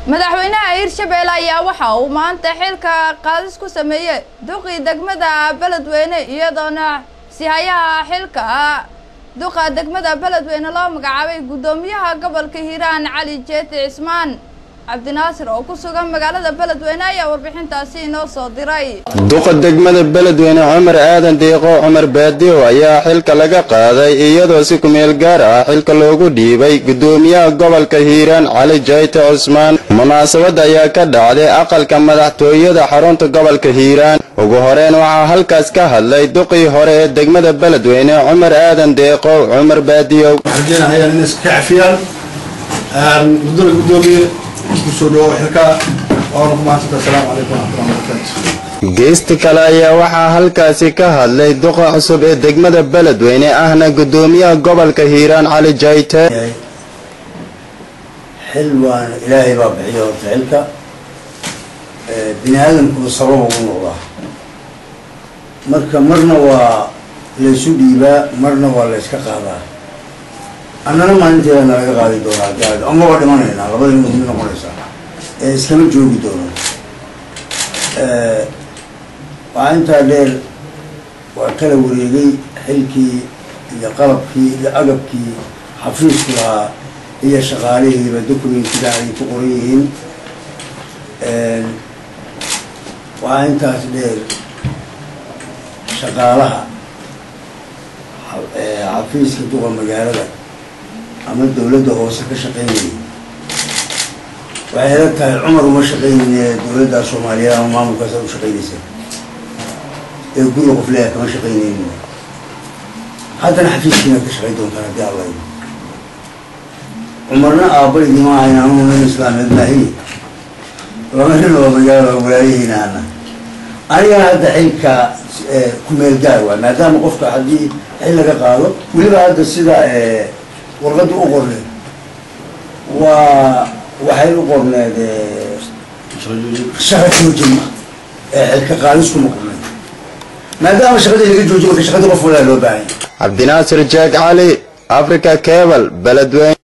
madaxweynaha hirshabelle ayaa waxa uu maanta xilka qaadis ku sameeyey duqii degmada beledweyne iyadoona sihayaha xilka duqa degmada beledweyne loo magacaabay guddoomiyaha gobolka hiiraan cali jeeti cismaan cabdinaasir oo ku sugan magaalada beledweyne ayaa warbixintaasi inoo soo diray duqa degmada beledweyne cumar aadan deeqo cumar baadiyo ayaa xilka laga qaaday iyadoo si kumeel gaar ah xilka loogu dhiibay guddoomiyaha gobolka hiiraan cali jayte cusmaan munaasabad ayaa ka dhacday aqalka madaxtooyada xarunta gobolka hiiraan ugu horeyn waxaa halkaas ka hadlay duqii hore ee degmada beledweyne cumar aadan deeqo cumar baadiyo mudana gudoomiye kusoo dhawo xilka waana ku mahadsanta asalaamu calaykum waraxmatullahi wabarakaatu geesti kale ayaa waxaa halkaasi ka hadlay duqa cusub ee degmada beledweyne ahna guddoomiyaha gobolka hiiraan cali jayte xil waana ilaahay baa bixiya horta xilka bini aadamkuba sabab ugu noqdaa marka marna waa laysu dhiibaa marna waa layska qaadaa annana maalinteeda nalaga qaadi doonaa gaad ama waa dhimanaynaa labada mid mid noqonaysaa ee iskama joogi doono waxaa intaa dheer waa kala wareegay xilkii iyo qalabkii iyo agabkii xafiisku lahaa iyo shaqaalihiiba documentida ay ku qoran yihiin waxaa intaas dheer shaqaalaha xafiiska duqa magaalada ama dawladda hoose ka shaqaynayay waxay ila tahay cumar uma shaqaynayne dawladda soomaaliyeed ama maamulkaas u shaqaynaysa ee guriga qof leeya kama shaqaynaynin haddana xafiiskiina ka shaqayn doontaan haddii alla cumarna aabbaydii ma ahayn anugu nin islaameed maahi laba nin oo magaalo walaayahiinaana anigana hadda xilka kumeel gaar waay maadaama qofka haddii xil laga qaado weliba hadda sida warqadda u qorneed waa waxay u qorneed shaqa joojima ee xilka qaadis kuma qorneed maadaama shaqadii laga joojiy marka shaqadii qof walaa loo baahanya cabdinaasir jeeg cali africa cebal beledweyne